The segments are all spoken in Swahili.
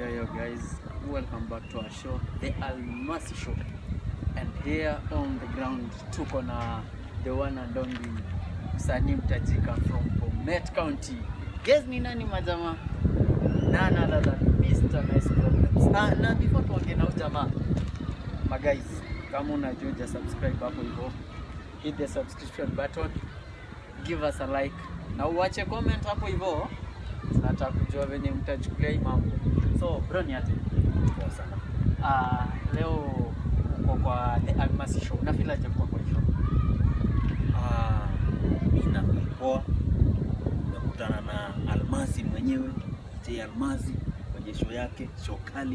Yo, yo, guys, welcome back to our show, The Almasi Show. And here on the ground, tuko na the one and only msanii mtajika from Bomet County. Guess ni nani majama? None other than Mr. Nice Problems. Ah, na before tuongee na huyu jamaa, ma guys, kama unajua uja subscribe hapo hivyo, hit the subscription button, give us a like na uache comment hapo hivyo tunataka kujua venye mtachukulia hii mambo. So bro, ni aje? Poa sana. Ah, leo uko kwa The Almasi Show. Unafeel aje kuwa kwa hii show? Ah, mimi na poa. Nimekutana na Almasi mwenyewe, J Almasi kwenye show yake, show kali.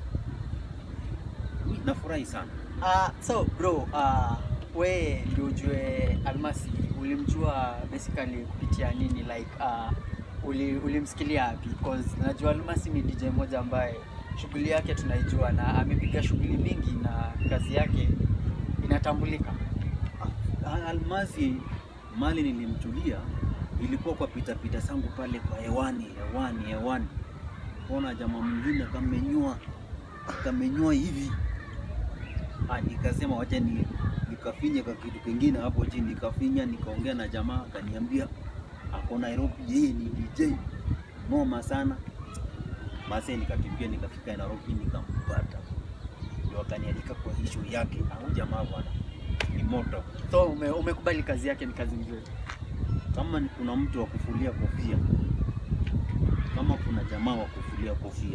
Mimi nafurahi sana. Ah, so bro, ah, we ndio ujue Almasi ulimjua basically kupitia nini like ah, uli, ulimsikilia wapi? Because najua Almasi ni DJ moja ambaye shughuli yake tunaijua na amepiga shughuli mingi na kazi yake inatambulika. Ah, Almasi mali nilimchulia ilikuwa kwa pita pita zangu pale kwa hewani hewani hewani, ona jamaa mwingine kamenyoa kamenyoa hivi ah, nikasema wacha ni nikafinya kwa kitu kingine hapo chini, nikafinya nikaongea na jamaa akaniambia ako Nairobi, yeye ni DJ noma sana. Basi nikakimbia nikafika Nairobi nikampata, ndio akanialika kwa hii show yake. Au jamaa bwana ni moto So ume, umekubali kazi yake ni kazi nzuri. kama ni kuna mtu wa kufulia kofia, kama kuna jamaa wa kufulia kofia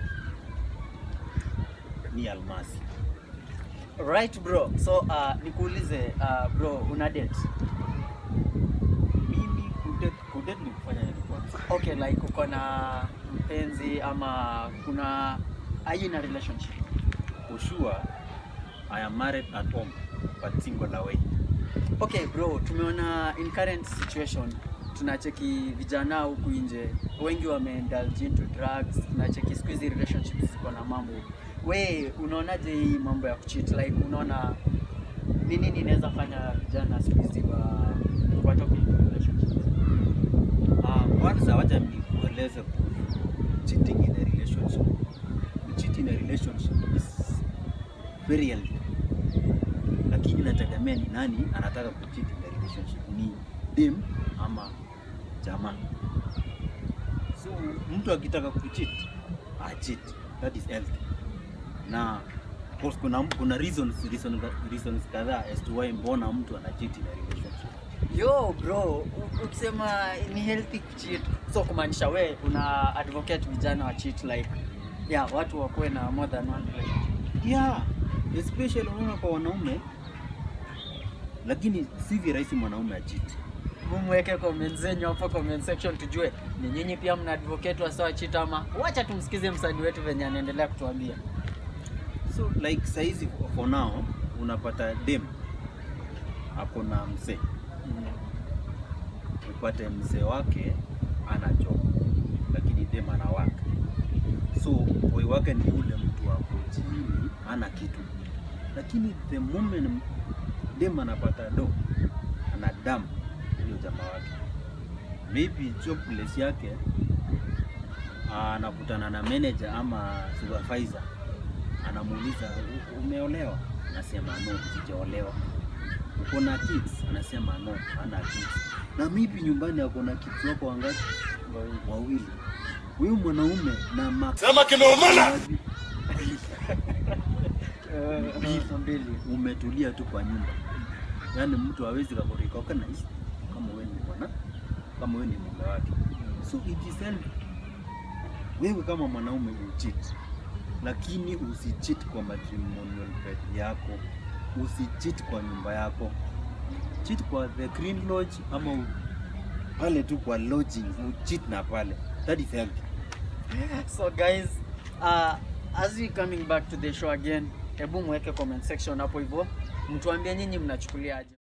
ni Almasi. Right bro. So uh, nikuulize uh, bro, una date? Mimi kudate kudate ni kufanya nini kwanza? Okay, like uko na mpenzi ama kuna are you in a relationship? For sure I am married at home but single away. Okay bro, tumeona in current situation tunacheki vijana huku nje wengi wameindulge into drugs, tunacheki siku hizi relationships ziko na mambo. We unaonaje hii mambo ya kucheat? Like unaona ni nini inaweza fanya vijana siku hizi wa watoke into relationships? Ah, kwanza wacha nikueleze kuhusu cheating in a relationship. Cheating in a relationship is very healthy. Lakini inategemea ni nani anataka kucheat in a relationship, ni dem ama jamaa. So mtu akitaka kucheat, ah cheat. That is healthy. Na of course kuna kuna reasons reasons reasons kadhaa as to why mbona mtu ana cheat in a relationship. Yo bro, u- ukisema ni healthy kucheat, so kumaanisha we una advocate vijana wa cheat like yeah, watu wakuwe na more than one relationship. yeah, especially unaona kwa wanaume, lakini si virahisi mwanaume achiti. Mumweke comment zenyu hapo comment section tujue ni nyinyi pia mna advocate wa sawa cheat ama wacha tumsikize msanii wetu venye anaendelea kutuambia. So like saizi for now unapata dem ako na mzee, upate mzee wake anachoka, lakini dem anawaka. So boy wake ni ule mtu wako chini, ana kitu, lakini the moment dem anapata do ana damu huyo jamaa wake, maybe jobless yake anakutana na manager ama supervisor anamuuliza "U- umeolewa? Anasema no, sijaolewa. Uko na kids? Anasema no, hana kids. Na maybe nyumbani ako na kids wako wangapi? Wawili. Huyu mwanaume na ma Sema kimeumana. Mbili. Mbili. umetulia tu kwa nyumba, yaani mtu hawezi kakurikoka na hisi kama wewe ni bwana, kama wewe ni mume wake. So it is healthy. Wewe kama mwanaume ucheat, lakini usicheat kwa matrimonial bed yako, usicheat kwa nyumba yako, cheat kwa the green lodge ama u- pale tu kwa lodging, ucheat na pale, that is healthy. So guys, uh, as we coming back to the show again, hebu mweke comment section hapo hivyo, mtuambie nyinyi mnachukuliaje.